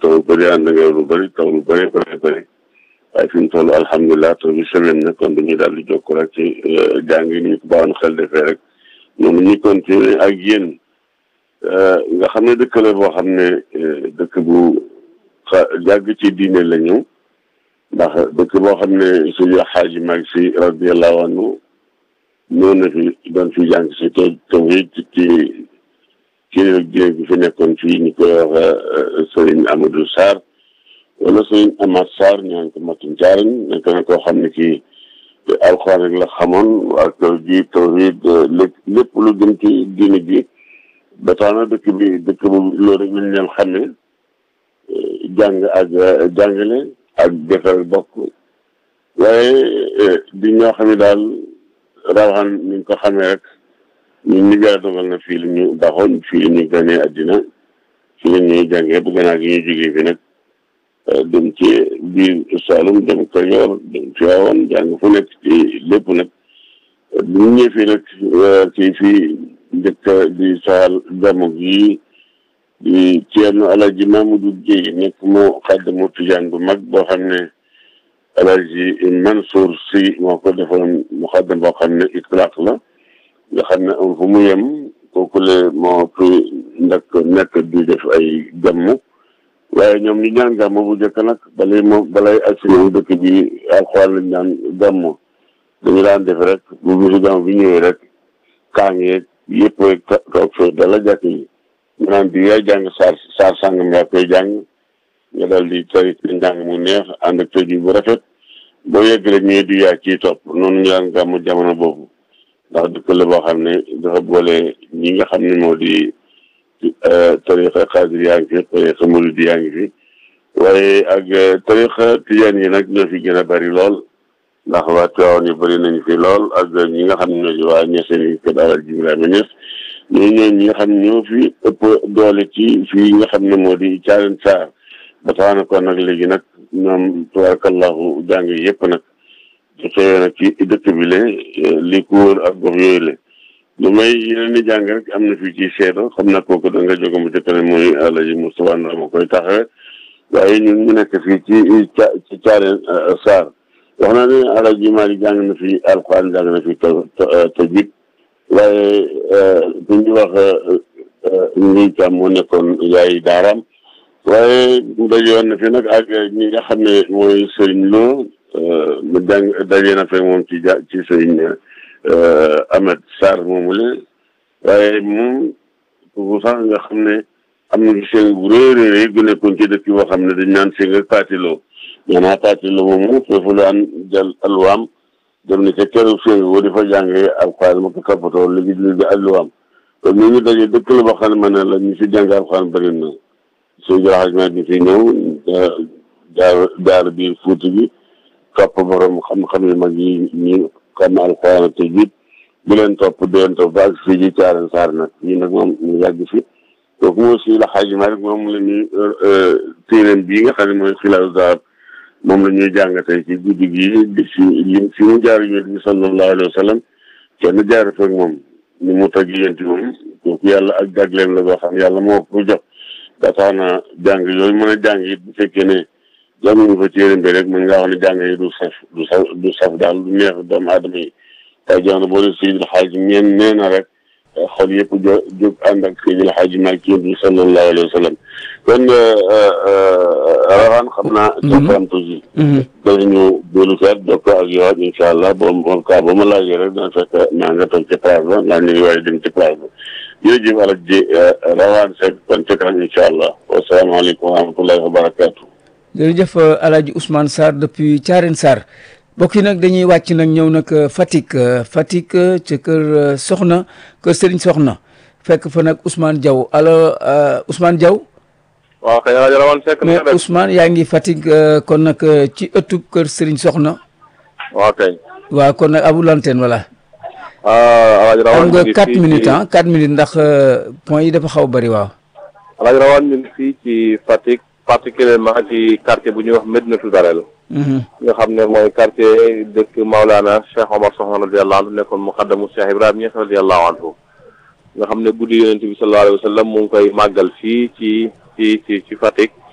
taw bëri ànd nga lu bëri taw lu bëri bëri bëri waaye fi mu toll alhamdulilah taw bi semaine na kon dañuy daal di jokk rek ci jàng yi ñu ko baaxoon xel defee rek noonu ñu continuer ak yéen nga xam ne dëkk la boo xam ne dëkk bu xa jàgg ci diine la ñëw ndax dëkk boo xam ne suñu xaaji mag si radiallahu anhu ñëw na fi doon fi jàng si te tawhid ci kilifa diine bi fi nekkoon fii ñu koy wax sëriñ Amadou Sarr wala sëriñ Amath Sarr ñaan ko matum caariñ nekk na koo xam ne kii alxuraan rek la xamoon ak ji tawhid lépp lépp lu jëm ci diine ji ba tax na dëkk bi dëkk bu loolu rek lañ leen xamee jàng ak jàngale ak defar bokk waaye di ñoo xam ne daal rawaxaan ni ko xamee rek ñun ñu yàlla dogal na fii la ñu baxoon fii la ñu ganee àddina fii la ñuy jàngee bu gannaaw gi ñuy jógee fi nag dem ci biir Saalum dem Kajoor dem Tiwaawan jàng fu nekk ci lépp nag bu ñu ñëwee fii nag kii fii njëkk di saal gàmmu gi di Ceerno Alaaji Mamadou Guèye nekk moo xaddamu tijaan bu mag boo xam ne Alaaji Mansour si moo ko defoon mu xaddam boo xam ne itlaq la nga xam ne am fu mu yem kooku le moo fi ndak nekk di def ay gàmmu waaye ñoom ñu ñaan gàmmu bu njëkk nag balay moom balay agsi moom dëkk bi alxuraan lañ ñaan gàmmu dañu daan def rek bu bisu gàmmu bi ñëwee rek kaangeeg yëpp rek toog fee dala jàkk yi ñu naan di yaay jàng saar saar sàngam yaa koy jàng nga dal di tari njàng mu neex ànd ak tëj bu rafet boo yegg rek ñëwee di yaa ciy topp noonu ñu daan gàmmu jamono boobu ndax dëkk la boo xam ne dafa boole ñi nga xam ne moo di tariqa xaadir yaa ngi fi tariqa murid yaa ngi fi waaye ak tariqa tijaan yi nag ñoo fi gën a bari lool ndax waa Tiwaawan yu bëri nañu fi lool ak ñi nga xam ne ñoo di waa ñeseen yi kër Alaaji Ibrahima Ñas ñoo ñoo ñi nga xam ne ñoo fi ëpp doole ci fii nga xam ne moo di caaren saar ba tax na kon nag léegi nag ñoom tabarakallahu jàng yëpp nag di xëyee nag ci dëkk bi le li ko wër ak gox yooyu le lu may yeneen ni jàng rek am na fii ci seedo xam na kooku da nga jóge mu jëkk ne mooy Alaaji Moustapha Ndao ma koy taxawee waaye ñun ñu nekk fii ci ci caaren saar wax naa ne Alaaji Maalik jàng na fi alxuraan jàng na fi tajwid waaye bu ñu wax ñuy tam moo nekkoon yaay daaraam waaye dajoon na fi nag ak ñi nga xam ne mooy sëriñ Lo mu jàng daje na fekk moom ci ja ci sëriñ Ahmed Sarr moomu la waaye moom kooku sax nga xam ne am na fi seen bu réeréer gu nekkoon ci dëkk boo xam ne dañ naan seen ak paatiloo maanaam paatiloo moomu foofu la an jël alwaam dem na ca keroog seen boo di fa jàngee alxuraan ma ko toppatoo léegi léegi alwaam kon ñu ngi daje dëkk la boo xam ne ma ne la ñu fi jàng alxuraan bëri na soo jëlaat ma ñu fi ñëw jaar jaar biir fuuti bi topp borom xam-xam yu mag yi ñu xam alxuraan te jiit bu leen topp di leen topp ba ak fii ji caaren saar nag ñii nag moom ñu yàgg fi kooku moo si la xaaji ma rek moom la ñuy téeréem bii nga xam ne mooy xilaasu zahab moom la ñuy jàng tey ci guddi gi di si li fi mu jaar yonent bi sallallahu alayhi wa sallam kenn jaar fekk moom ni mu tag yénti moom kooku yàlla ak jagleem la boo xam yàlla moo ko jox ba tax na jàng yooyu mën a jàng it bu fekkee ne jànguñu fa téere bi rek mën ngaa wax ne jàng yi du saf du saf du saf daal du neex doomu aadama yi tay jamono boo dee Seydil Xaaji ñeen nee na rek xol yëpp jo jóg ànd ak Seydil Xaaji Maalik yonent bi sallallahu alayhi wa sallam kon rawaan xam naa safam tuuti danañu boolu feet dokko ak yowaat incha allah boo moom kaa boo ma laajee rek dana fekk maa nga toog ci place ba ndaa ñu ngi waaye dem ci place ba jërëjëf alak ji rawaan Seck kon ci kanam incha allah wasalaamaaleykum wa rahmatullahi wa barakatu jërëjëf Alaaji Ousmane Sarr depuis Thiarène Sarr mbokk yi nag dañuy wàcc nag ñëw nag Fatick Fatick ca kër Soxna kër Serigne Soxna fekk fa nag Ousmane Diaw allo Ousmane Diaw waaw kay rajo Rawane Seck mais Ousmane yaa ngi Fatick kon nag ci ëttub kër Serigne Soxna waaw kay waaw kon nag abu lantenne voilà rajo xam Rawane nga quatre minutes ah quatre minutes ndax point yi dafa xaw bari waaw rajo Rawane ñu ngi fii ci Fatick particulièrement ci quartier bu ñuy wax Medinatou Darel nga xam ne mooy quartier dëkk Maulana Cheikh Omar Soxna radiyallahu anhu nekkoon muqaddamu Cheikh Ibrahima Niass radiyallahu anhu nga xam ne guddi yonent bi sallallahu alayhi wa sallam mu ngi koy màggal fii ci ci ci ci Fatick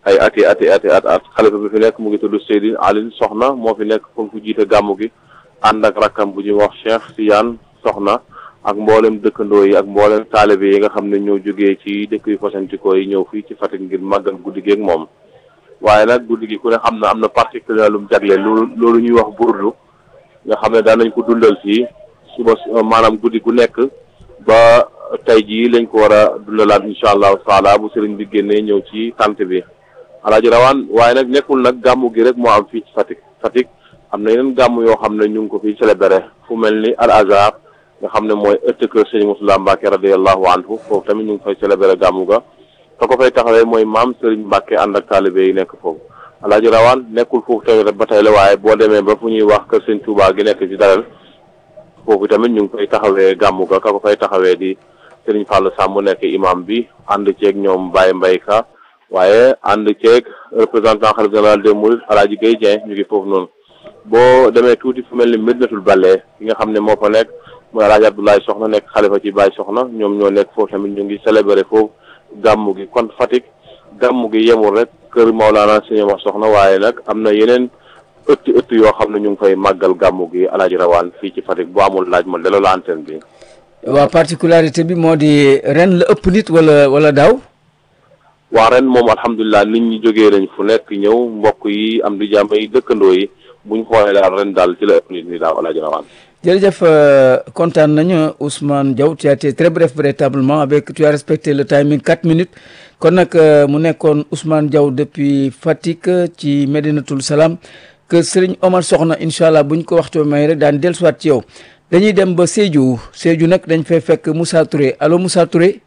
ay ati ati ati at at xalifa bi fi nekk mu ngi tudd Seydi Alioune Soxna moo fi nekk foofu jiite gàmmu gi ànd ak rakkam bu ñuy wax Cheikh Tidiane Soxna ak mboolem dëkkandoo yi ak mboolem taalibe yi nga xam ne ñoo jógee ci dëkk yu fasantikoo yi ñëw fii ci Fatick ngir màggal guddi gi ak moom waaye nag guddi gi ku ne xam na am na particulier lu mu jagle loolu loolu ñuy wax burdu nga xam ne daan nañ ko dundal fii suba maanaam guddi gu nekk ba tey jii lañ ko war a dundalaat incha allahu taala bu sëriñ bi génnee ñëw ci tant bi alaaji rawaan waaye nag nekkul nag gàmmu gi rek moo am fii ci Fatick Fatick am na yeneen gàmm yoo xam ne ñu ngi ko fiy célébré fu mel ni al azhar nga xam ne mooy ëtt kër sëñ Moussa Mbacke radiallahu anhu foofu tamit ñu ngi fay célébré gàmmu ga te ko fay taxawee mooy maam Serigne Mbacke ànd ak taalibe yi nekk foofu alaaji rawaan nekkul foofu tamit ba tey la waaye boo demee ba fu ñuy wax kër sëñ Touba gi nekk ci daral foofu tamit ñu ngi fay taxawee gàmmu ga ka ko fay taxawee di Serigne Fallou Samb nekk imam bi ànd ceeg ñoom Baye Mbaye Ka waaye ànd ceeg représentant xalif général des Mourides alaaji Guèye Dieng ñu ngi foofu noonu boo demee tuuti fu mel ni Medinatul Bale ki nga xam ne moo fa nekk mooy alaaji Abdoulaye Soxna nekk xalifa ci Baye Soxna ñoom ñoo nekk foofu tamit ñu ngi célébré foofu gàmmu gi kon Fatick gàmmu gi yemul rek kër Maolana Sëñ Omar Soxna waaye nag am na yeneen ëtt ëtt yoo xam ne ñu ngi fay màggal gàmmu gi alaaji rawaan fii ci Fatick bu amul laaj ma delloo la antenne bi. waa particularité bi moo di ren la ëpp nit wala wala daaw. waa ren moom alhamdulilah nit ñi jógee nañ fu nekk ñëw mbokk yi am di jàmm yi dëkkandoo yi buñ xoolee daal ren daal ci la ëpp nit ñi daaw alaaji rawaan. jërëjëf kontaan nañu Ousmane Diaw tu as été très bref véritablement avec tu as respecté le timing quatre minutes kon nag mu nekkoon Ousmane Diaw depuis Fatick ci Medinatul Salaam que Serigne Omar Soxna incha allah buñ ko waxtu may rek daan dellusiwaat ci yow dañuy dem ba Sédhiou Sédhiou nag dañ fay fekk Moussa Touré allo Moussa Touré.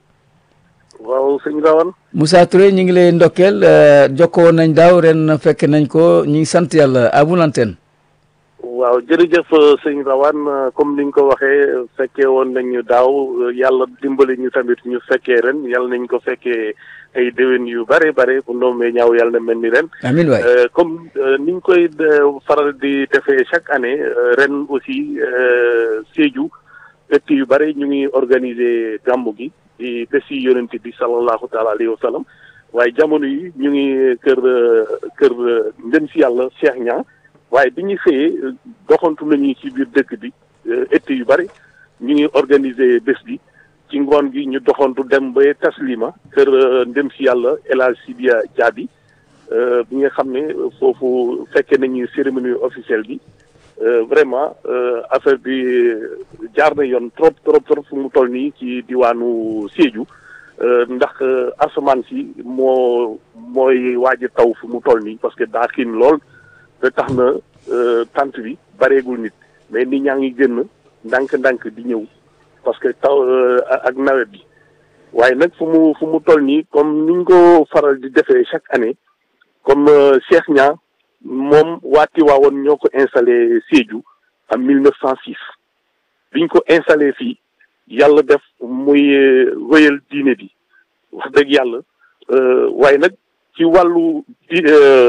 waaw sëñ Rawane. Moussa Touré ñu ngi lay ndokkeel jokkoo nañ daaw ren fekk nañ ko ñu ngi sant yàlla à vous l'antenne. waaw jërëjëf sëñ Rawane comme ni nga ko waxee fekkee woon nañu daaw yàlla dimbali ñu tamit ñu fekkee ren yàlla nañ ko fekkee ay déwén yu bare bare bu ndoomee ñaaw yàlla na mel ni ren. amiin waay comme ni ñu koy faral di defee chaque année ren aussi Sédhiou ëtt yu bare ñu ngi organiser gàmmu gi di bés yi yonent bi sallallahu taala alayhi wa sallam waaye jamono yi ñu ngi kër kër ndem si yàlla Cheikh Niang. waaye bi ñu xëyee doxantu nañu ci biir dëkk bi ëtt yu bari ñu ngi organiser bés bi ci ngoon gi ñu doxantu dem ba taslima kër ndem si yàlla El Hadj Sidia Diaby bi nga xam ne foofu fekkee nañu cérémonie officielle bi vraiment affaire bi jaar na yoon trop trop trop fu mu toll nii ci diwaanu Sédhiou ndax asamaan si moo mooy waaj a taw fu mu toll nii parce que daa xiin lool. te tax na tant bi bareegul nit mais nit ñaa ngi génn ndànk-ndànk di ñëw parce que taw ak nawet bi waaye nag fu mu fu mu toll nii comme niñ ko faral di defee chaque année comme Cheikh Niang moom waa Tiwaawoon ñoo ko installé Sédhiou en mille neuf cent six biñ ko installé fii yàlla def muy wéyal diine bi wax dëgg yàlla waaye nag ci wàllu di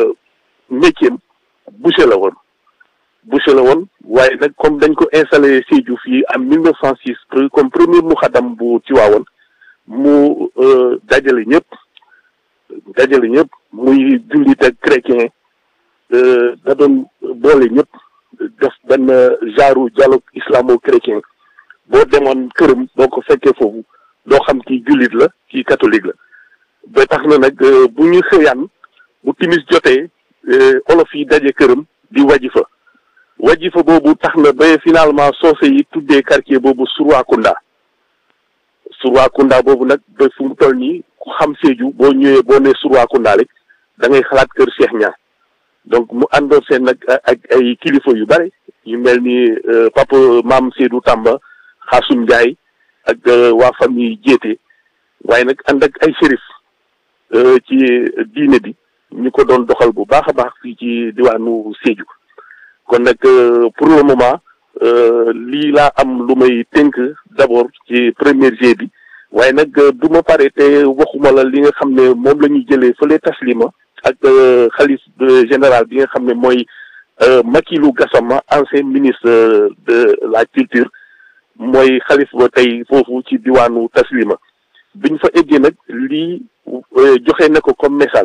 métier boucher la woon boucher la woon waaye nag comme dañ ko installé Sédhiou fii en mille neuf cent six comme premier mu xadam bu Tiwaawoon mu dajale ñëpp dajale ñëpp muy jullit ak chrétien da doon boole ñëpp def benn genre dialogue islamo-chrétien boo demoon këram boo ko fekkee foofu doo xam kii jullit la kii catholique la ba tax na nag bu ñu xëyaan bu timis jotee olof yi daje këram di wajifa wajifa boobu tax na ba finalement soose yi tuddee quartier boobu Surwakunda Surwakunda boobu nag ba fu mu toll nii ku xam Sédhiou boo ñëwee boo nee Surwakunda rek da ngay xalaat kër Cheikh Niang donc mu àndoon seen nag ak ay kilifa yu bare yu mel ni papa maam Seydou Tamba Xaasum Ndiaye ak waa famille Jéete waaye nag ànd ak ay shérif ci diine bi ñu ko doon doxal bu baax a baax fii ci diwaanu Sédhiou kon nag pour le moment lii laa am lu may tënk d'abord ci premier jet bi waaye nag du ma pare te waxuma la li nga xam ne moom la ñuy jëlee fële taslima ak xalif général bi nga xam ne mooy Makilou Gassama ancien ministre de la culture mooy xalif ba tey foofu ci diwaanu taslima biñ fa eggee nag lii joxe na ko comme message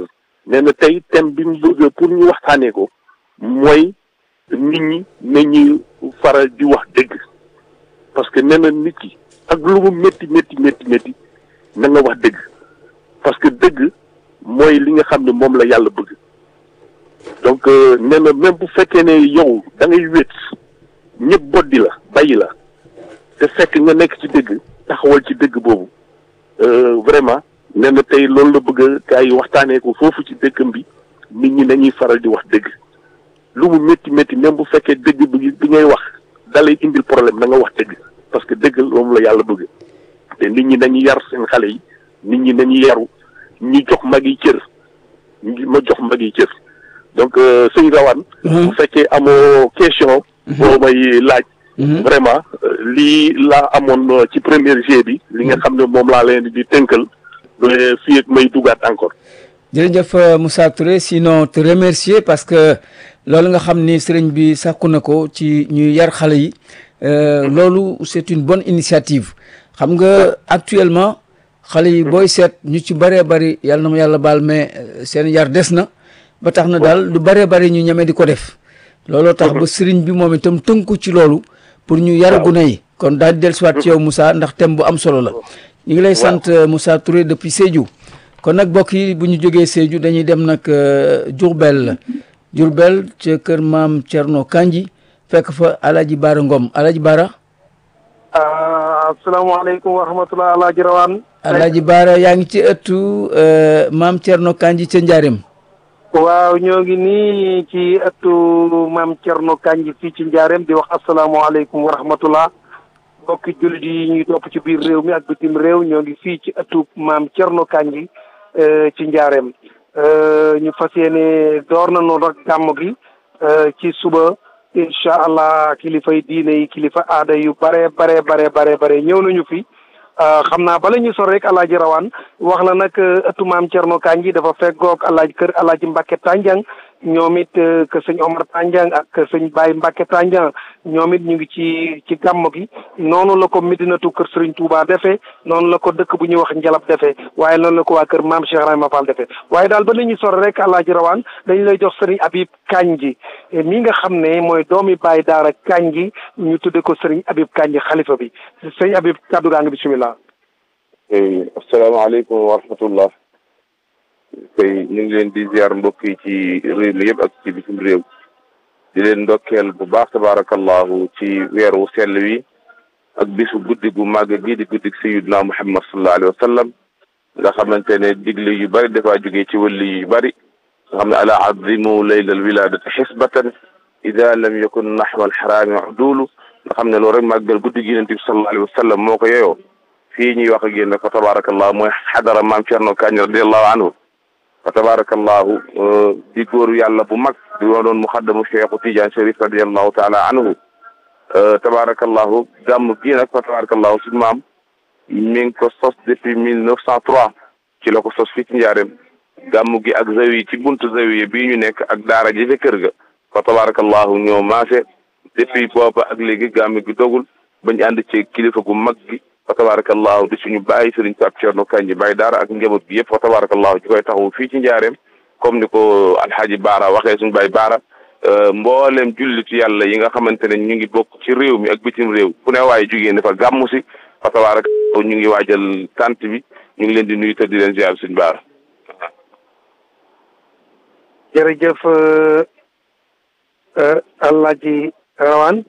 nee na tey thème bi mu bëgg pour ñu waxtaanee ko mooy nit ñi nañu faral di wax dëgg parce que nee na nit ki ak lu mu métti métti métti métti na nga wax dëgg parce que dëgg mooy li nga xam ne moom la yàlla bëgg donc nee na même bu fekkee ne yow da ngay wét ñëpp boddi la bàyyi la te fekk nga nekk ci dëgg taxawal ci dëgg boobu vraiment nee na tey loolu la bëgg gaa yi waxtaanee ko foofu ci dëkkam bi nit ñi nañuy faral di wax dëgg lu mu métti métti même bu fekkee dëgg bi bi ngay wax dalay indil problème na nga wax dëgg parce que dëgg moom la yàlla bëgg te nit ñi nañu yar seen xale yi nit ñi nañu yaru ñi jox mag yi cër ñi ma jox mag yi cër donc sëñ Rawane bu fekkee amoo question boo may laaj vraiment lii laa amoon ci première G bi li nga xam ne moom laa leen di tënkal fii ak may dugaat encore jërëjëf Moussa Touré sinon te remercier parce que loolu nga xam ni sëriñ bi sàkku na ko ci ñuy yar xale yi loolu c'est une bonne initiative xam nga actuellement xale yi booy seet ñu ci bëree bëri yàlla na ma yàlla baal mais seen yar des na ba tax na daal lu bëree bëri ñu ñeme di ko def looloo tax ba sëriñ bi moom itam tënku ci loolu pour ñu yar gune yi kon daal di dellusiwaat ci yow Moussa ndax thème bu am solo la ñu ngi lay sant Moussa Touré depuis Sédhiou kon nag mbokk yi bu ñu jógee Sédhiou dañuy dem nag Diourbel Diourbel ca kër maam Thierno Kandji fekk fa Alaaji Baara Ngom Alaaji Baara asalaamaaleykum wa rahmatulah Alaaji Rawaan Alaaji Baara yaa ngi ci ëttu maam Thierno Kandji ca Njaareem waaw ñoo ngi nii ci ëttu maam Thierno Kandji fii ci Njaareem di wax asalaamaaleykum wa rahmatulah mbokki jullit yi ñuy topp ci biir réew mi ak bitim réew ñoo ngi fii ci ëttu maam Thierno Kandji ci Njaareem ñu fas yéene door na noonu rek gàmm gi ci suba incha allah kilifay diine yi kilifa aada yu bare bare bare bare bare ñëw nañu fi xam naa bala ñu sor rek alaaji rawaan wax la nag ëttu maam Thierno Kandji dafa feggoog alaaji kër alaaji Mbacke Tandiang ñoom it que sëñ Omar Tandiang ak sëñ Baye Mbacke Tandiang ñoom it ñu ngi ci ci gàmm gi noonu la ko Medinatu kër Serigne Touba defee noonu la ko dëkk bu ñuy wax Njalab defee waaye noonu la ko waa kër maam Cheikh Rahima Fall defee waaye daal ba la ñuy sor rek alaaji rawaan dañ lay jox Serigne Habib Kandji mi nga xam ne mooy doomi Baye Daara Kandji ñu tudde ko Serigne Habib Kandji xalifa bi sëñ Habib kaddu gaa ngi bisimilah. asalaamaaleykum wa rahmatullah tey ñu ngi leen di ziar mbokk yi ci réew mi yëpp ak ci bitim réew di leen ndokkeel bu baax tabaarakallahu ci weer wu sell wi ak bisu guddi gu màgg gi di guddi sayyidina Muhammad sallallahu alayhi wa sallam nga xamante ne digle yu bari dafaa jógee ci wàlli yu bari nga xam ne ala azimu laylal wiladati xisbatan ida lam yakun naxwa alxaraami udulu nga xam ne loolu rek màggal guddi gi yonent bi sallallahu alayhi wa sallam moo ko yeyoo fii ñuy wax ak yéen fa tabarakallah mooy xadara maam Thierno Kandji radiallahu anhu fa tabarakallahu di góoru yàlla bu mag di doon muxaddamu Cheikhu Tidiane Chérif radiallahu taala anhu tabarakallahu gàmm gii nag fa tabarakallahu suñu maam mi ngi ko sos depuis mille neuf cent trois ci la ko sos fii ci njaareem gàmm gi ak zawi ci buntu zawiya bii ñu nekk ak daara ji ca kër ga fa tabarakallahu ñoo maase depuis booba ak léegi gàmm gi dogul bañ ànd ci kilifa gu mag gi fa tabarakallahu di suñu bàyyi sëriñ Pape Thierno Kandji bàyyi daara ak njaboot gi yëpp fa tabarakallahu ci koy taxawu fii ci njaareem comme ni ko alxaaji baara waxee suñu bàyyi baara mboolem jullitu yàlla yi nga xamante ne ñu ngi bokk ci réew mi ak bitim réew fu ne waaye jugee ne fa gàmmu si fa tabarakallahu ñu ngi waajal tant bi ñu ngi leen di nuyu te di leen ziar suñu baara jërëjëf Alaaji Rawaan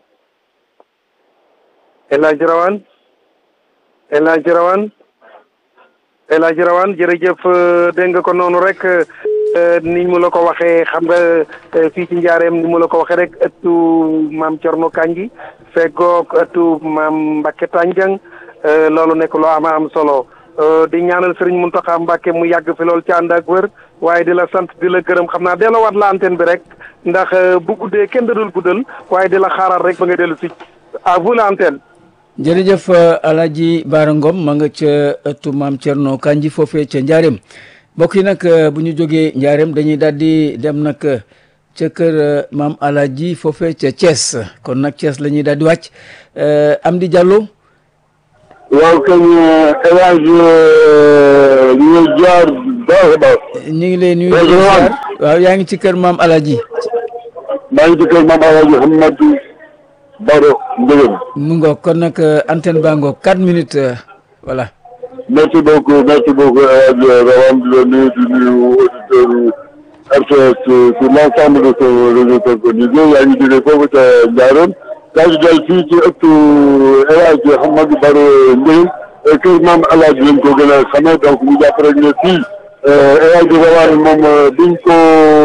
El Hadj Rawane El Hadj Rawane El Hadj Rawane jërëjëf dégg nga ko noonu rek ni mu la ko waxee xam nga fii ci njaareem ni mu la ko waxee rek ëttu maam Thierno Kandji feggoog ëttu maam Mbacke Tandiang loolu nekk loo ama am solo di ñaanal Serigne Mountakha Mbacke mu yàgg fi loolu ci ànd ak wër waaye di la sant di la gërëm xam naa delloowaat la antenne bi rek ndax bu guddee kenn dadul guddal waaye di la xaaral rek ba nga dellu si à vous l'antenne jërëjëf Alaaji Baara Ngom ma nga ca ëttu maam Thierno Kandji foofee ca Njaareem mbokk yi nag bu ñu jógee Njaareem dañuy daal di dem nag ca kër maam Alaaji foofee ca Thiès kon nag Thiès la ñuy daal di wàcc Amdi Diallo. waaw kañ El Hadj ñu jaar baax a baax. ñu ngi lay nuyu. Waaw, di waaw. ziar. waaw yaa ngi ci kër maam Alaji. maa ngi ci kër Mame El Hadj Mouhamadou Baro Ndieguene. mu ngoog kon nag euh, antenne baa ngoog 4 minutes euh, voilà. merci beaucoup merci beaucoup El Hadj Rawane di la nuyu di nuyu auditeurs RTS sur l'ensemble de ce réseau synchronisé yaa ngi jógee foofu ca Ndiarène yaa ngi dal fii ci ëttu El Hadj Mouhamadou Baro Ndieguene kër Mame El Hadj lañ ko gën a xamee donc ñu jàpp rek ne fii El Hadj Rawane moom biñ ko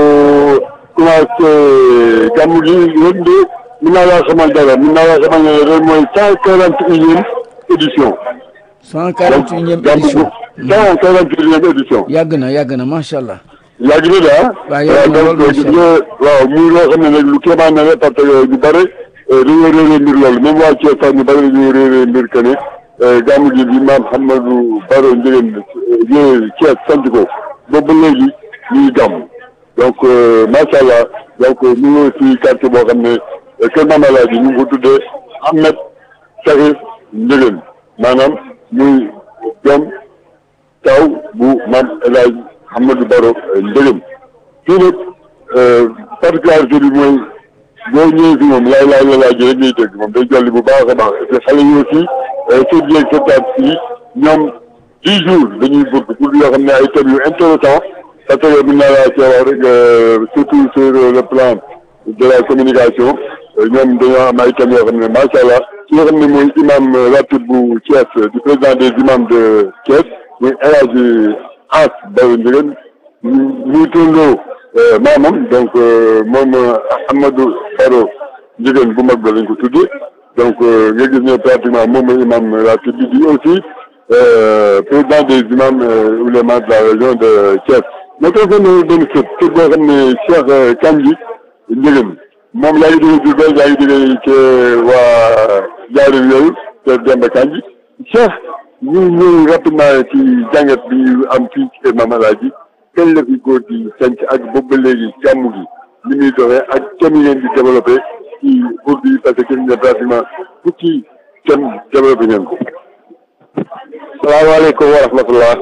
commencé gàmmu gi ren de mën naa laa xamal dara mën naa laa xamal ne ren mooy cent quarante unième édition 141e gàmmu édition. cent quarante unième édition yàgg na yàgg na macha allah. yàgg na daal waaw yàgg na lool donc macha gis nga waaw muy loo xam ne nag lu kéemaan na la parce que ñu bëri dañoo réeree mbir loolu même waa Thiès sax ñu bëri dañoo réeree mbir que ne gàmmu gi bi maam Hamadou Baro Ndiéguène ñëwee Thiès sant ko boobu ba léegi ñuy gàmm donc macha allah donc ñu ngi ci quartier boo xam ne kër Mame El Hadji ñu ngi ko tuddee Ahmed Sakhir Ndiéguène maanaam muy doom taw bu maam El Hadj Hamadou Baro Ndiéguène fii nag particularité bi mooy boo ñëwee fi moom laay laay la laaj rek ngay dégg moom day jolli bu baax a baax te xale yi aussi sët yeeg sëtaat yi ñoom dix jours dañuy bëgg pour yoo xam ne ay thèmes yu intéressant parce que mën naa laa cee wax rek surtout sur le plan de la communication ñoom dañoo am ay thèmes yoo xam ne macha allah ki nga xam ne mooy imam ratib bu Thiès du président des imams de Thiès muy El Hadj As Baro Ndiéguène muy tondoo maamam donc moom Amadou Baro Ndiéguène bu mag ba lañ ko tuddee donc nga gis ne pratiquement moom mooy imam ratib bi di aussi président des imams oulémas de la région de Thiès ma ko gën benn sët sët boo xam ne Cheikh Kandji Ndiéguène moom yaa ngi jógee Diourbel yaa ngi jógee ci waa Diarène yooyu te Demba Kandji Cheikh ñu ñëw rapidement ci jàngat bi am fii ci kër Mame El Hadji kañ la fi góor gi sanc ak boobu ba léegi gàmmu gi ni muy doxee ak thème yi ngeen di développé ci bourde yi parce que gis nga pratiquement fukki thème développé ngeen ko. salaamaaleykum wa rahmatullah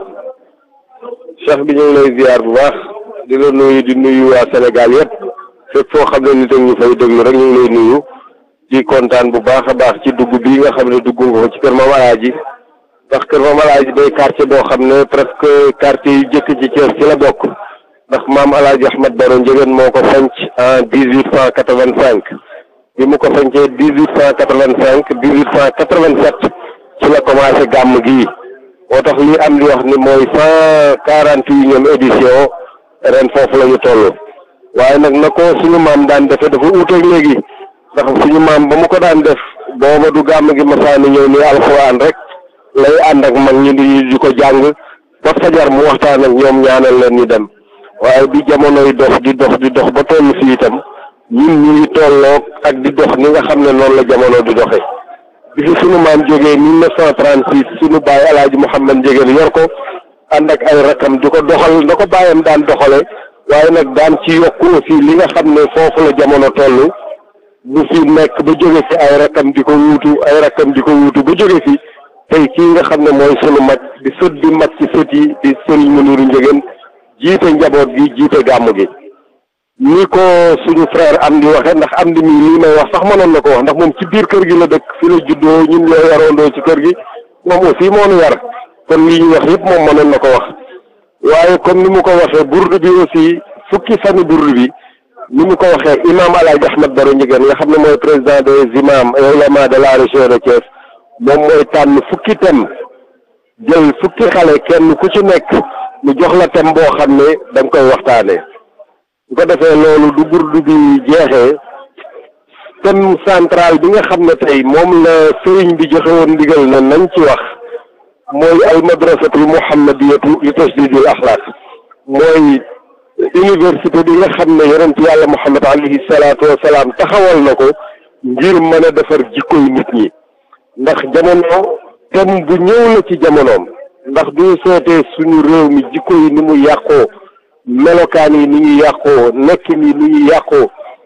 cheikh bi ñu ngi lay ziar bu baax di la nuyu di nuyu waa Sénégal yëpp fépp foo xam ne nit ak ñu fay déglu rek ñu ngi lay nuyu di kontaan bu baax a baax ci dugg bii nga xam ne dugg nga ko ci kër Mame El Hadji ndax kër Mame El Hadji day quartier boo xam ne presque quartier yu jëkk ci Thiès ci la bokk ndax Mame El Hadji Ahmed Baro Ndiéguène moo ko sanc en dix huit cent quatre vingt cinq bi mu ko sancee dix huit cent quatre vingt cinq dix huit cent quatre vingt sept ci la commencé gàmm gii moo tax li am di wax ni mooy cent quarante unième édition ren foofu la ñu toll waaye nag na ko suñu maam daan defe dafa uuteeg léegi ndax suñu maam ba mu ko daan def booba du gàmm gi masaani ñëw ni alxuraan rek lay ànd ak mag ñi di di ko jàng ba fajar mu waxtaan ak ñoom ñaanal leen ñu dem waaye bi jamonoy dox di dox di dox ba toll fii itam ñun ñu ngi tolloog ak di dox ni nga xam ne noonu la jamono di doxe bi fi sunu maam jógee mille neuf cent trente six sunu baay El Hadj Mouhamed Ndiéguène yor ko ànd ak ay rakam di ko doxal na ko bàyyam daan doxale waaye nag daan ci yokku aussi li nga xam ne foofu la jamono toll bu fi nekk ba jóge fi ay rakam di ko wuutu ay rakam di ko wuutu ba jóge fi tey kii nga xam ne mooy sunu mag di sët di mag ci sët yi di Serigne Mounirou Ndiéguène jiite njaboot gi jiite gàmm gi ni ko suñu frère am di waxe ndax am di mii lii may wax sax mënoon na ko wax ndax moom ci biir kër gi la dëkk fi la juddoo ñun la yaroondoo ci kër gi moom aussi moo nu yar kon lii ñu wax yëpp moom mënoon na ko wax waaye comme ni mu ko waxee burdu bi aussi fukki fani burdu bi ni mu ko waxee imam El Hadj Ahmed Baro Ndiéguène nga xam ne mooy président des imams et oulémas de la région de Thiès moom mooy tànn fukki thème jël fukki xale kenn ku ci nekk mu jox la thème boo xam ne da nga koy waxtaanee bu ko defee loolu du burdu bi jeexee thème central bi nga xam ne tey moom la sëriñ bi joxe woon ndigal na nañ ci wax mooy al madrasatul muhammadiyatu li tasdidil axlaaq mooy université bi nga xam ne yonent yàlla muhammad alayhi salaatu wasalaam taxawal na ko ngir mën a defar jikkoy nit ñi ndax jamono thème bu ñëw la ci jamonoom ndax du seetee suñu réew mi jikko yi ni mu yàqoo melokaan yi ni ñu yàqoo nekkin yi ni ñu yàqoo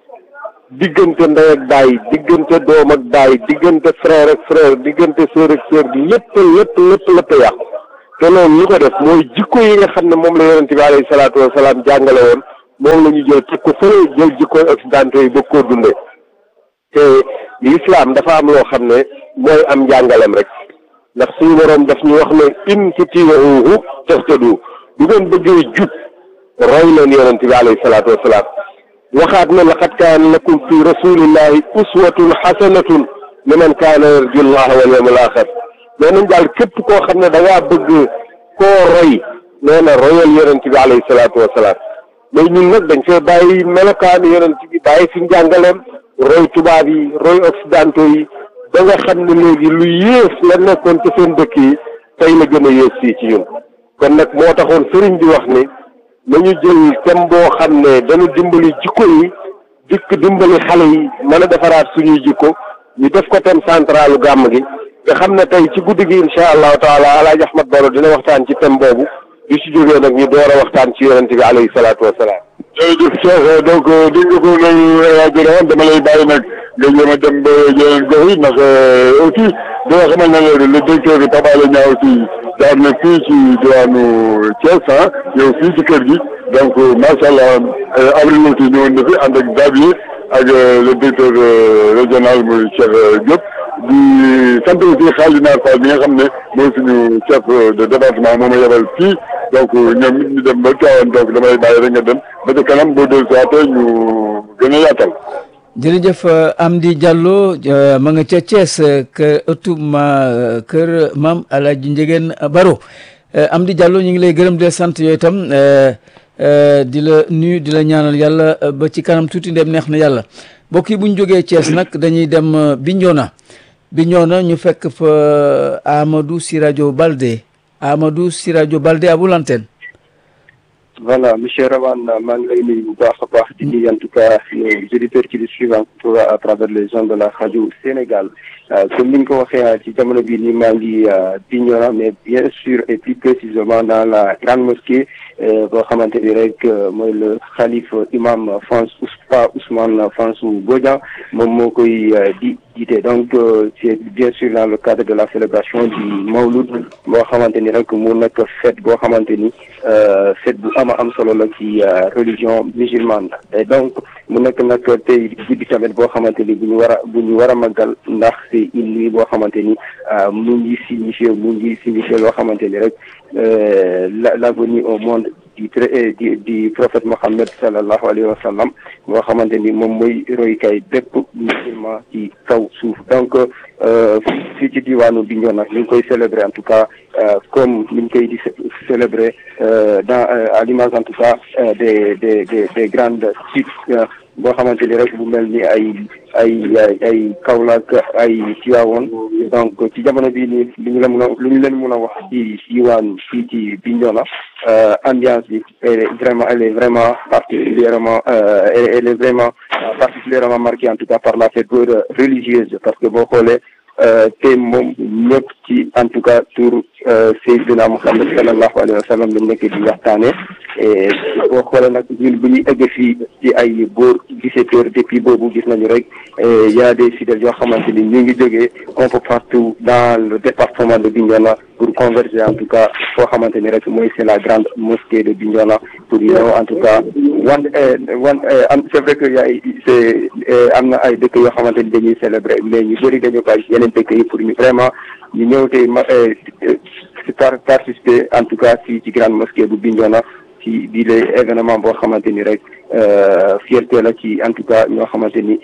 diggante ndey ak baay diggante doom ak baay diggante frère ak frère diggante sœur ak sœur bi lépp lépp lépp lépp yàqu te loolu ñu ko def mooy jikko yi nga xam ne moom la yonent bi alayhi salaatu wasalaam jàngale woon moom la ñu jël teg ko fële jël jikko occidentaux yi bëgg koo dundee te l'islam dafa am loo xam ne mooy am njàngalem rek ndax suñu boroom daf ñu wax ne in tutii'uuhu tahtadu du ngeen bëggee jub roy leen yonent bi alayhi salaatu wasalaam waxaat ne laqad kaana lakum fi rasulillahi uswatun xasanatun liman kaana yarju llaha wal yawmal axir nee nañ daal képp koo xam ne da ngaa bëgg koo roy nee na royal yonent bi alayhi salaatu wasalaam mais ñun nag dañ fee bàyyi melokaanu yonent bi bàyyi fi njàngaleem roy tubaab yi roy occidentaux yi ba nga xam ne léegi lu yées la nekkoon ci seen dëkk yi tey la gën a yées fii ci ñun kon nag moo taxoon sëriñ bi wax ni nañu jël thème boo xam ne dañu dimbali jikko yi dikk dimbali xale yi mën a defaraat suñuy jikko ñu def ko thème centralu gàmm gi nga xam ne tey ci guddi gi incha allahu taala alaaji ahmad baro dina waxtaan ci thème boobu di si jógee nag ñu door a waxtaan ci yonente bi alayhi salaatu wasalaam jërëjëf Cheikh donc dégg nga ko noonu rajo woon dama lay bàyyi nag nga jéem a dem ba yeneen gox yi ndax aussi di nga xamal ne la le directeur bi Pape Alé Niang aussi jaar na fii ci diwaanu Thiès ah yow fii ci kër gi donc macha allah avril aussi ñëwoon na fi ànd ak Xavier ak le directeur régional muy Cheikh Diop di sant aussi Khalid Nar Fall bi nga xam ne mooy suñu chef de département moom a yebal fii donc ñoom it ñu dem ba Tivaouane donc damay bàyyi rek nga dem ba ca kanam boo dellu si ñu gën a yaatal. jërëjëf Amdi Diallo ma nga ca Thiès kër ëttu ma kër maam El Hadj Ndiégène Baro Amdi Diallo ñu ngi lay gërëm di la sant yooyu itam di la nuyu di la ñaanal yàlla ba ci kanam tuuti ndem neex na yàlla mbokk yi bu ñu jógee Thiès nag dañuy dem Bignona Bignona ñu fekk fa Amadou Siradio Balde Amadou Siradio Balde à vous l'antenne. Voilà, monsieur Rawan, maa ngi lay nuyu bu baax a baax di nuyu en tout cas les auditeurs qui le suivent à travers les gens de la radio Sénégal comme ni ñu ko waxee ci jamono bii nii maa ngi Bignona mais bien sûr et plus précisément dans la grande mosquée boo xamante ni rek mooy le xalif imam François Pa Ousmane Fansou Bodian moom moo koy di jiite donc c'est bien sûr dans le cadre de la célébration du Mawlud boo xamante ni rek mu nekk fête boo xamante ni fête bu ama am solo la ci religion musulmane et donc mu nekk nag tey guddi tamit boo xamante ni bu ñu war a bu ñu war a màggal ndax c'est une nuit boo xamante ni mu ngi signifié mu ngi signifié loo xamante ni rek la la venue au monde du du du prophète Mohammed sallallahu alayhi wa sallam boo xamante ni moom mooy roykaay bépp musulman ci kaw suuf donc fii ci diwaanu Bignona ñu ngi koy célébrer en tout cas comme ni ñu koy di célébrer dans à l'image en tout cas des des des des grandes sites boo xamante ni rek bu mel ni ay ay ay ay Kaolack ay Tivaouane donc ci jamono bii nii lu ñu la mun a lu ñu leen mun a wax ci diwaan fii ci Bignona ambiance bi elle est vraiment elle est vraiment particulièrement elle est vraiment particulièrement marquée en tout cas par la fête religieuse parce que boo xoolee te moom ñëpp ci en tout cas tur Seydina Muhammad sallallahu alayhi wa sallam lañ nekk di waxtaane et boo xoolee nag ñun bu ñuy egg fii ci ay boor dix-sept heures depuis boobu gis nañu rek y a des fidèles yoo xamante ni ñu ngi jógee un peu partout dans le département de Bignona pour converger en tout cas foo xamante ni rek mooy c'est la grande mosquée de Bignona pour ñëw en tout cas wan wan am c'est vrai que y a c'est am na ay dëkk yoo xamante ni dañuy célébrer mais ñu bëri dañu bàyyi yeneen dëkk yi pour ñu vraiment ñu ñëw tey ma par participer en tout cas fii ci grande mosquée bu Bignona ci bii lay événement boo xamante ni rek fierté la ci en tout cas ñoo xamante ni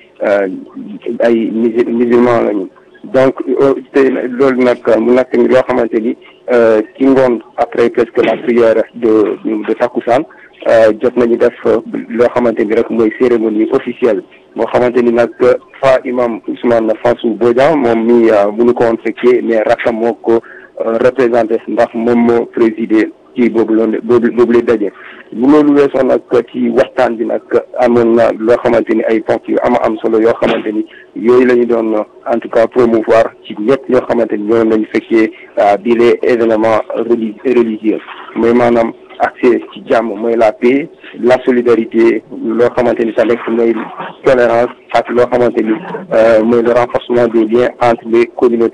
ay musulman lañu donc te loolu nag mu nekk loo xamante ni ci ngoon après presque la prière de de takkusaan jot nañu def loo xamante ni rek mooy cérémonie officielle boo xamante ni nag fa imam Ousmane Fansou Bodian moom mi mënu ko woon fekkee mais rakkam moo ko représenté ndax moom moo présidé ci boobu loolu boobu boobu lay daje bu loolu weesoo nag ci waxtaan bi nag amoon na loo xamante ni ay ponk yu ama am solo yoo xamante ni yooyu la ñu doon en tout cas promouvoir ci ñëpp ñoo xamante ni ñoo nañu fekkee bii les événements reli religieux mooy maanaam accès ci jàmm mooy la paix la solidarité loo xamante ni tamit mooy tolérance ak loo xamante ni mooy le renforcement des liens entre les communautés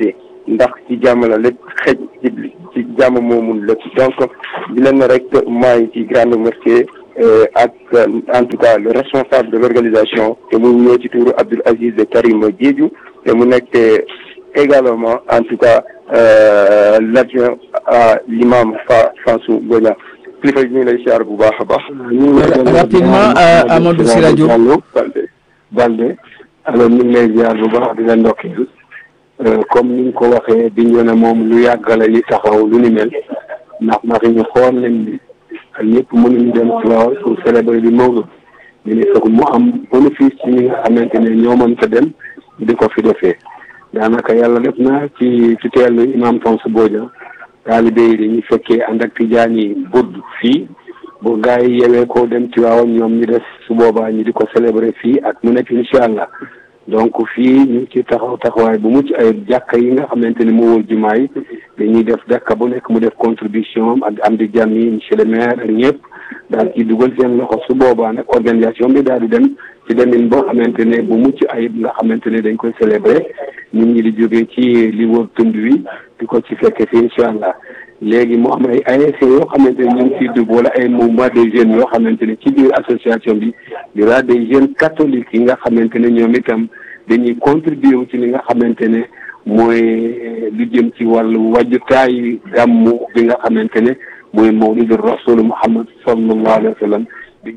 ndax ci jàmm la lépp xëj ci ci jàmm moomul lépp donc di leen rek maay ci grande mosquée ak en tout cas le responsable de l'organisation te mu ñëw ci tuuru Abdoul Aziz Karim Diédhiou te mu nekk également en tout cas l'adjoint à l'imam Fa Fansou Gogna kilifa yi ñu ngi lay siyaar bu baax a baax. rapidement Amadou Siradio Balde Balde alors ñu ngi lay ziar bu baax di la ndokkeel comme ni nga ko waxee di ñu ne moom lu yàggale li taxaw lu ni mel ndax ndax ñu xool nañ ni ñëpp mënuñu dem Tivaouane pour célébrer bi Mawlud ñu ne foog mu am bénéfice ci ñi nga xamante ne ñoo mën ko dem di ko fi defee daanaka yàlla def na ci ci teelu imam Tonsu Bodian taalibe yi dañuy fekkee ànd ak tijaan yi budd fii bu gaa yi yewee ko dem Tivaouane ñoom ñu des su boobaa ñu di ko célébrer fii ak mu nekk incha allah donc fii ñu ngi ci taxaw taxawaay bu mucc ay jàkka yi nga xamante ni moo wër jumaa yi dañuy def jàkka bu nekk mu def contribution ak am di jàmm yi monsieur le maire ak ñëpp daal ci dugal seen loxo su boobaa nag organisation bi daal di dem ci demin boo xamante ne bu mucc ayib nga xamante ne dañ koy célébrer nit ñi di jógee ci li wër tund wi di ko ci fekke fi incha allah léegi mu am ay ASC yoo xamante ne ñu ngi ciy dugg wala ay mouvement des jeunes yoo xamante ne ci biir association bi di la des jeunes catholiques yi nga xamante ne ñoom itam dañuy contribuer wu ci li nga xamante ne mooy lu jëm ci wàllu wàjjutaayu gàmmu bi nga xamante ne mooy mawlidu rasul Muhammad sallallahu alayhi wa sallam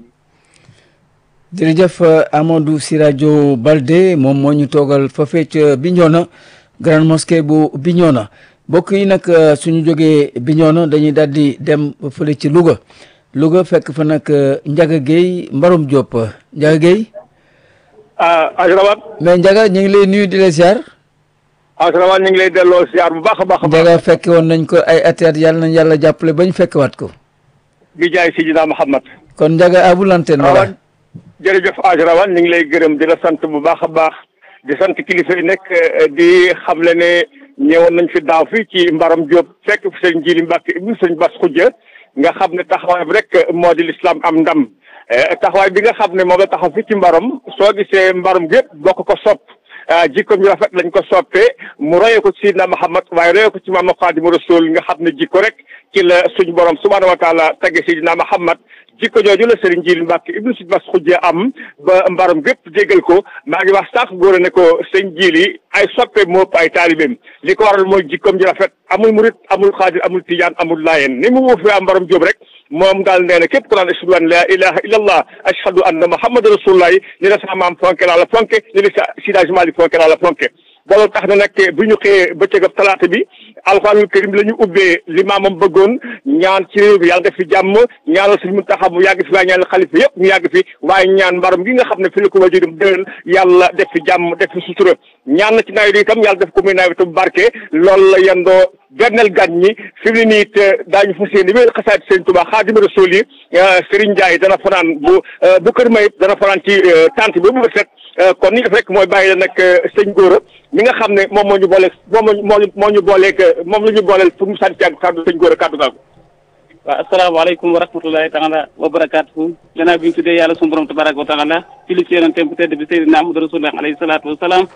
jërëjëf Amadou Siradio Balde moom moo ñu toogal fa fecc Bignona grande mosquée bu Bignona mbokk yi nag suñu jógee Bignona dañuy daal di dem fële ci Louga Louga fekk fa nag Ndiaga Gueye Mbarom Diop Ndiaga Gueye ah Asrawan. mais Ndiaga ñu ngi lay nuyu di la ziar. Asrawan ñu ngi lay delloo ziar bu baax a baax a baax. Ndiaga fekke woon nañ ko ay at at yàlla nañ yàlla jàppale bañ fekkewaat ko. bi jaay Sidina Muhammad. kon Ndiaga à vous l'antenne voilà. jërëjëf Asrawan ñu ngi lay gërëm di la sant bu baax a baax di sant kilifa yi nekk di xamle ne ñëwoon nañ fi daaw fii ci Mbaram Diop fekk fi sëñ Jili Mbàkke ibnu sëñ Bas Xujja nga xam ne taxawaay bi rek moo di lislaam am ndam taxawaay bi nga xam ne moom la taxaw fii ci Mbaram soo gisee Mbaram gépp bokk ko sopp jikko ñu rafet lañ ko soppee mu royee ko ci Sidna Muhammad waaye royee ko ci Maam Xaadimu Rasuul nga xam ne jikko rek ci la suñ borom subhaanahu wa taala tagge Sidna Muhammad jikko jooju la Serigne Jili Mbàkke ibnu si bas xujjee am ba mbaram gépp déggal ko maa ngi wax sax góor ne ko sëñ Jili ay soppe moo ëpp ay taalibeem li ko waral mooy jikkoom ji rafet amul murit amul xaadir amul tijaan amul laayeen ni mu wuufee am mbaram jóob rek moom daal nee na képp ku naan ashhadu an la ilaha illa allah ashhadu anna muhammadu rasulullah ni la sa maam fonke naa la fonke ni la sa sidage mali fonke naa la fonke loolu tax na nag bu ñu xëyee bëccëgab talaata bi alxuraanul karim la ñu ubbee li maamam bëggoon ñaan ci réew bi yàlla def fi jàmm ñaanal suñu Muntaxa mu yàgg fi waaye ñaanal xalifa yëpp ñu yàgg fi waaye ñaan mbaram gi nga xam ne fi la ko wajurum déwén yàlla def fi jàmm def fi sutura ñaan na ci nawet yi itam yàlla def ko muy nawetu barke loolu la yendoo benneel gan ñi fi mu ne nii it daañu fas yéene bi xasaat Sëriñ Tuubaa Xaadimu Rasuul yi Serigne Ndiaye dana fanaan bu bu kër mayit dana fanaan ci tante bi bu set kon ni def rek mooy bàyyi la nag sëñ Góora mi nga xam ne moom moo ñu booleeg moom moo moo ñu booleeg moom la ñu booleel pour mu sànni ci ak kàddu sëñ Góora kàddu gaagu waaw asalaamaaleykum wa rahmatulahi taala wa barakaatuhu gannaaw bi ñu tuddee yàlla suñu borom tabaraka wa taala ci li ci yonente bu tedd bi Seydina Ahmadu Rasulullah alayhi salaatu wa salaam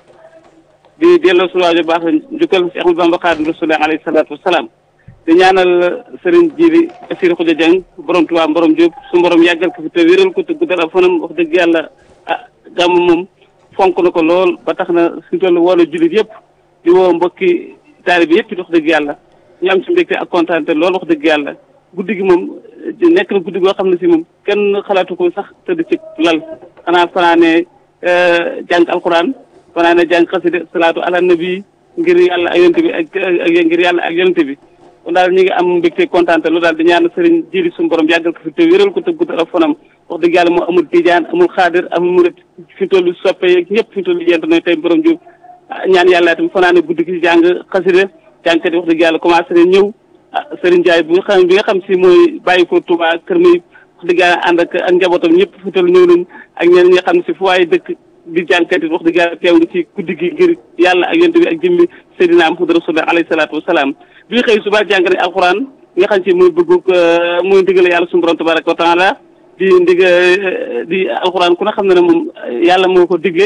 di delloo suwaaju baax njukkal si Ahmadu Bamba Xaadim Rasulullah alayhi salaatu wa salaam di ñaanal Serigne Jili Assir Xuja Jeng borom Tuubaa borom Jóob su borom yàggal ko fi te wéral ko te guddal ak fanam wax dëgg yàlla ah gàmm moom fonk na ko lool ba tax na suñu toll woolu jullit yëpp di woo mbokki taalibe yëpp wax dëgg yàlla ñu am ci mbégte ak kontaan te lool wax dëgg yàlla guddi gi moom nekk na guddi goo xam ne si moom kenn xalaatu ko sax tëdd ci lal xanaa fanaane jàng alquran fanaane jàng xasida salaatu ala nabi ngir yàlla ak yonent bi ak ngir yàlla ak yonent bi kon daal ñu ngi am mbégte kontaan te loolu daal di ñaan sëriñ jili suñu borom yàggal ko fi te wéral ko te guddal ak fanam wax dëgg yàlla moo amul tijaan amul xaadir amul murit fi tollu soppe yeeg ñëpp fi tollu yent na tey borom jóg ñaan yàlla itam fanaane guddi gi jàng xasida jàngkat yi wax dëgg yàlla commencé nañ ñëw ah Serigne Ndiaye bi nga xam bi nga xam si mooy bàyyi ko Touba kër muy wax dëgg yàlla ànd ak ak njabootam ñëpp fi tollu ñëw nañ ak ñeneen ñi nga xam ne si fu waaye dëkk di jàngkat yi wax dëgg yàlla teew nga ci guddi gi ngir yàlla ak yent bi ak jëmmi Seydina Muhammad Rasulullah alayhi salaatu wasalaam bi ñu xëy suba jàng nañ alxuraan nga xam si mooy bëggu mooy ndigale yàlla suñu borom tabaraka wa taala di ndig di alxuraan ku ne xam ne ne moom yàlla moo ko digle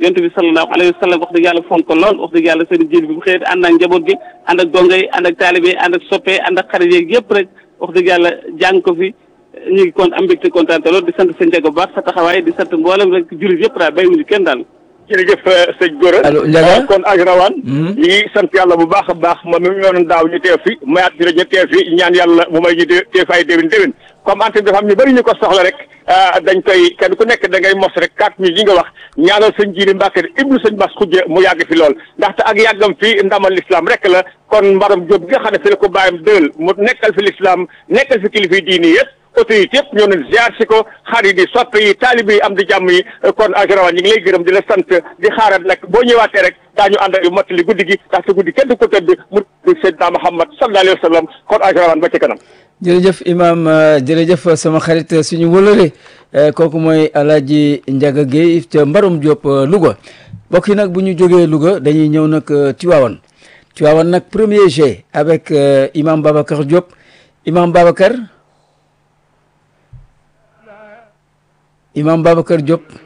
yonent bi sallallahu alayhi wa sallam wax dëgg yàlla fonk ko lool wax dëgg yàlla sëriñ jil bi bu xëyee ànd ak njaboot gi ànd ak donga yi ànd ak taalibe yi ànd ak soppe ànd ak xarit yeeg yëpp rek wax dëgg yàlla jàng ko fi ñu ngi kon am mbégte kontaan te lool di sant sëñ Ndiaga bu baax sa taxawaay di sant mboolem rek jullit yëpp daal bàyyiwuñu kenn daal jërëjëf sëñ Gora allo Ndiaga kon Ajrawan ñi ngi sant yàlla bu baax a baax moom mi mu yoon daaw ñu teew fi mayaat bi ñu teew fi ñaan yàlla mu may ñu teew fi ay déwén déwén comme antenne bi dafa am ñu bëri ñu ko soxla rek dañ koy kenn ku nekk da ngay mos rek quatre mille yi nga wax ñaanal sëñ Jili Mbàkke ibnu sëñ Bas Xujje mu yàgg fi lool ndaxte ak yàggam fi ndamal l'islam rek la kon mbaram Jóob gi nga xam ne fi la ko bàyyam dël mu nekkal fi l'islam nekkal fi kilifa diini yëpp autorité yëpp ñoo ne ziar si ko xarit yi soppe yi taalibe yi am di jàmm yi kon Ajrawan ñu ngi lay gërëm di la sant di xaaral nag boo ñëwaatee rek daañu ànd ak mottali guddi gi ndaxte guddi kenn du ko tëdd mu di Seydina Muhammad sallallahu alayhi wa sallam kon Ajrawan ba ci kanam jërëjëf imam jërëjëf sama xarit suñu wëlëre kooku mooy alaaji Ndiaga Guèye ca Mbarom Diop Louga mbokk yi nag bu ñu jógee Louga dañuy ñëw nag Tivaouane Tivaouane nag premier G avec imam Babacar Diop imam Babacar imam Babacar Diop